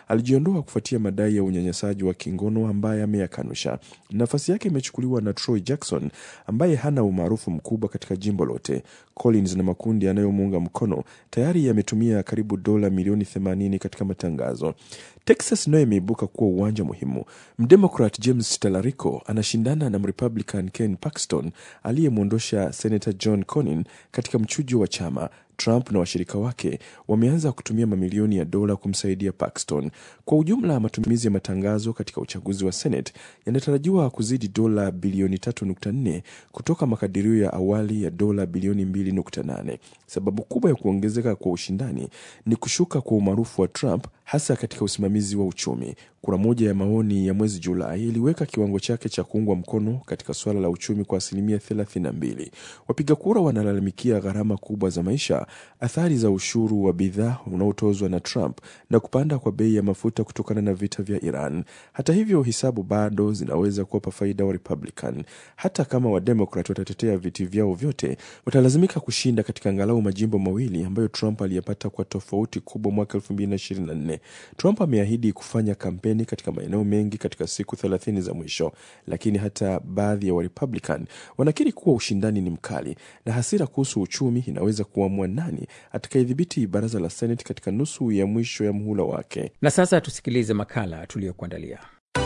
alijiondoa kufuatia madai ya unyanyasaji wa kingono ambaye ameyakanusha. Nafasi yake imechukuliwa na Troy Jackson ambaye hana umaarufu mkubwa katika jimbo lote. Collins na makundi yanayomuunga mkono tayari yametumia karibu dola milioni 80 katika matangazo. Texas nayo imeibuka kuwa uwanja muhimu. Mdemokrat James Talarico anashindana na Mrepublican Ken Paxton aliyemwondosha Senator John Cornyn katika mchujo wa chama. Trump na washirika wake wameanza kutumia mamilioni ya dola kumsaidia Paxton. Kwa ujumla, matumizi ya matangazo katika uchaguzi wa Senate yanatarajiwa kuzidi dola bilioni 3.4 kutoka makadirio ya awali ya dola bilioni 2.8. Sababu kubwa ya kuongezeka kwa ushindani ni kushuka kwa umaarufu wa Trump hasa katika usimamizi wa uchumi. Kura moja ya maoni ya mwezi Julai iliweka kiwango chake cha kuungwa mkono katika suala la uchumi kwa asilimia 32. Wapiga kura wanalalamikia gharama kubwa za maisha, athari za ushuru wa bidhaa unaotozwa na Trump na kupanda kwa bei ya mafuta kutokana na vita vya Iran. Hata hivyo, hisabu bado zinaweza kuwapa faida wa Republican. Hata kama Wademokrat watatetea viti vyao vyote, watalazimika kushinda katika angalau majimbo mawili ambayo Trump aliyapata kwa tofauti kubwa mwaka 2024. Trump ameahidi kufanya kampeni katika maeneo mengi katika siku 30 za mwisho, lakini hata baadhi ya Warepublican wanakiri kuwa ushindani ni mkali na hasira kuhusu uchumi inaweza kuamua nani atakayedhibiti baraza la Senate katika nusu ya mwisho ya muhula wake. Na sasa tusikilize makala tuliyokuandalia.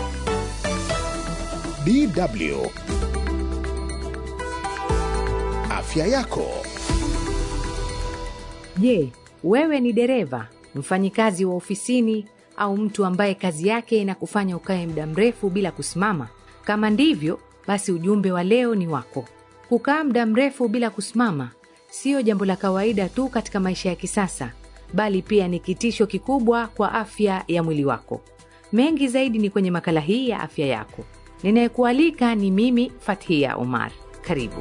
DW Afya yako. Je, wewe ni dereva, mfanyikazi wa ofisini au mtu ambaye kazi yake inakufanya ukae muda mrefu bila kusimama? Kama ndivyo, basi ujumbe wa leo ni wako. Kukaa muda mrefu bila kusimama siyo jambo la kawaida tu katika maisha ya kisasa, bali pia ni kitisho kikubwa kwa afya ya mwili wako. Mengi zaidi ni kwenye makala hii ya afya yako. Ninayekualika ni mimi Fathia Omar. Karibu.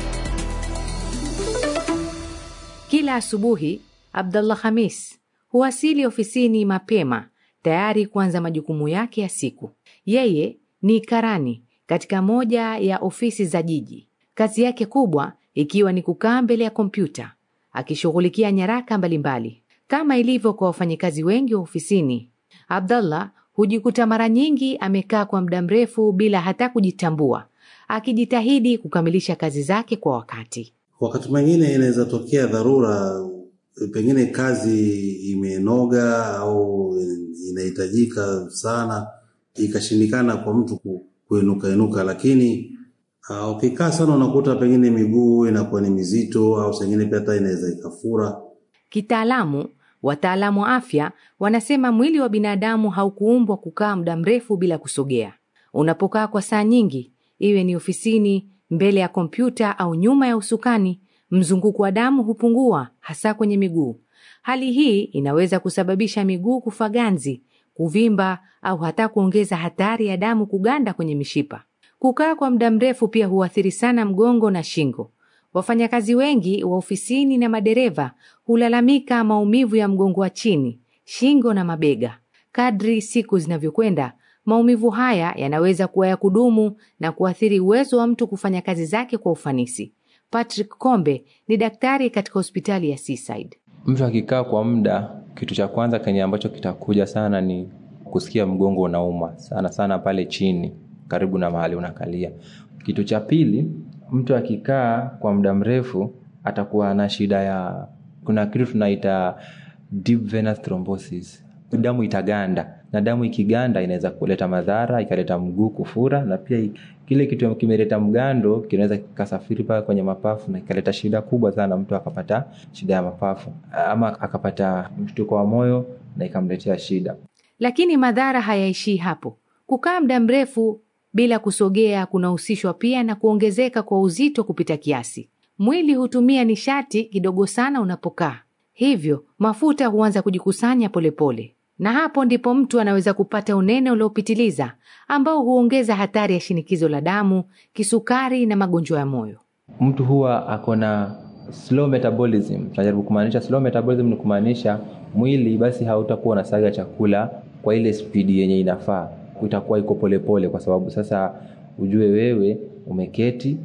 Kila asubuhi Abdallah Hamis huwasili ofisini mapema tayari kuanza majukumu yake ya siku. Yeye ni karani katika moja ya ofisi za jiji, kazi yake kubwa ikiwa ni kukaa mbele ya kompyuta akishughulikia nyaraka mbalimbali. Kama ilivyo kwa wafanyikazi wengi wa ofisini, Abdallah hujikuta mara nyingi amekaa kwa muda mrefu bila hata kujitambua, akijitahidi kukamilisha kazi zake kwa wakati. Wakati mwingine inaweza tokea dharura, pengine kazi imenoga au inahitajika sana, ikashindikana kwa mtu kuinuka inuka, lakini uh, ukikaa sana unakuta pengine miguu inakuwa ni mizito au sengine pia hata inaweza ikafura. Kitaalamu, wataalamu wa afya wanasema mwili wa binadamu haukuumbwa kukaa muda mrefu bila kusogea. Unapokaa kwa saa nyingi, iwe ni ofisini, mbele ya kompyuta au nyuma ya usukani, mzunguko wa damu hupungua, hasa kwenye miguu. Hali hii inaweza kusababisha miguu kufa ganzi, kuvimba au hata kuongeza hatari ya damu kuganda kwenye mishipa. Kukaa kwa muda mrefu pia huathiri sana mgongo na shingo. Wafanyakazi wengi wa ofisini na madereva hulalamika maumivu ya mgongo wa chini, shingo na mabega. Kadri siku zinavyokwenda, maumivu haya yanaweza kuwa ya kudumu na kuathiri uwezo wa mtu kufanya kazi zake kwa ufanisi. Patrick Kombe ni daktari katika hospitali ya Seaside. Mtu akikaa kwa muda, kitu cha kwanza kenye ambacho kitakuja sana ni kusikia mgongo unauma sana sana pale chini karibu na mahali unakalia. Kitu cha pili, mtu akikaa kwa muda mrefu atakuwa na shida ya, kuna kitu tunaita deep venous thrombosis, damu itaganda na damu ikiganda inaweza kuleta madhara, ikaleta mguu kufura, na pia kile kitu kimeleta mgando kinaweza kikasafiri mpaka kwenye mapafu na ikaleta shida kubwa sana, mtu akapata shida ya mapafu ama akapata mshtuko wa moyo na ikamletea shida. Lakini madhara hayaishii hapo. Kukaa muda mrefu bila kusogea kunahusishwa pia na kuongezeka kwa uzito kupita kiasi. Mwili hutumia nishati kidogo sana unapokaa, hivyo mafuta huanza kujikusanya polepole pole. Na hapo ndipo mtu anaweza kupata unene uliopitiliza ambao huongeza hatari ya shinikizo la damu, kisukari na magonjwa ya moyo. Mtu huwa ako na slow metabolism. Tunajaribu kumaanisha slow metabolism ni kumaanisha mwili basi hautakuwa unasaga chakula kwa ile spidi yenye inafaa, itakuwa iko polepole, kwa sababu sasa ujue wewe umeketi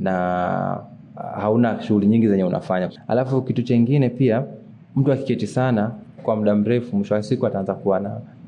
na hauna shughuli nyingi zenye unafanya. Alafu kitu chengine pia, mtu akiketi sana kwa muda mrefu, mwisho wa siku ataanza kuwa na